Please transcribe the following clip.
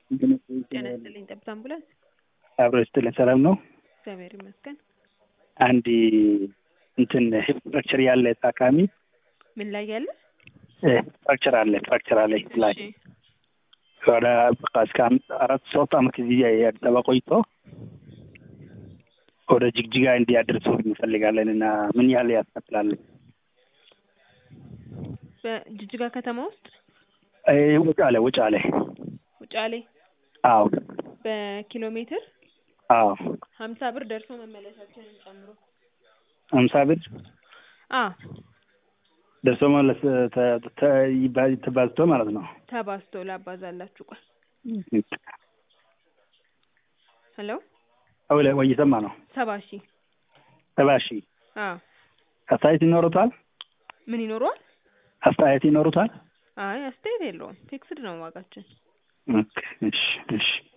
ጤና ይስጥልኝ ጠብታ አምቡላንስ አብሮ ስትልን ሰላም ነው። እግዚአብሔር ይመስገን። አንድ እንትን ፍራክቸር ያለ ታካሚ ምን ላይ ያለ ፍራክቸር አለ ፍራክቸር አለ ላይ እሺ፣ ወደ በቃ እስከ አም- አራት ሶስት አመት እዚህ አዲስ አበባ ቆይቶ ወደ ጅግጅጋ እንዲያደርሱ እንፈልጋለን እና ምን ያህል ያስከፍላል? በጅጅጋ ከተማ ውስጥ ይሄ ውጫሌ ውጫሌ ውጫሌ አዎ በኪሎ ሜትር አዎ ሀምሳ ብር ደርሶ መመለሳችንን ጨምሮ ሀምሳ ብር አ ደርሶ መለስ ተ- ተ- ይባ- ተባዝቶ ማለት ነው። ተባዝቶ ላባዛላችሁ። ቆይ ሄሎ አውለ ወይ እየሰማ ነው። ሰባ ሺህ ሰባ ሺህ አ አስተያየት ይኖሩታል? ምን ይኖረዋል? አስተያየት ይኖሩታል? አይ አስተያየት የለውም። ፊክስድ ነው ዋጋችን። ኦኬ፣ እሺ እሺ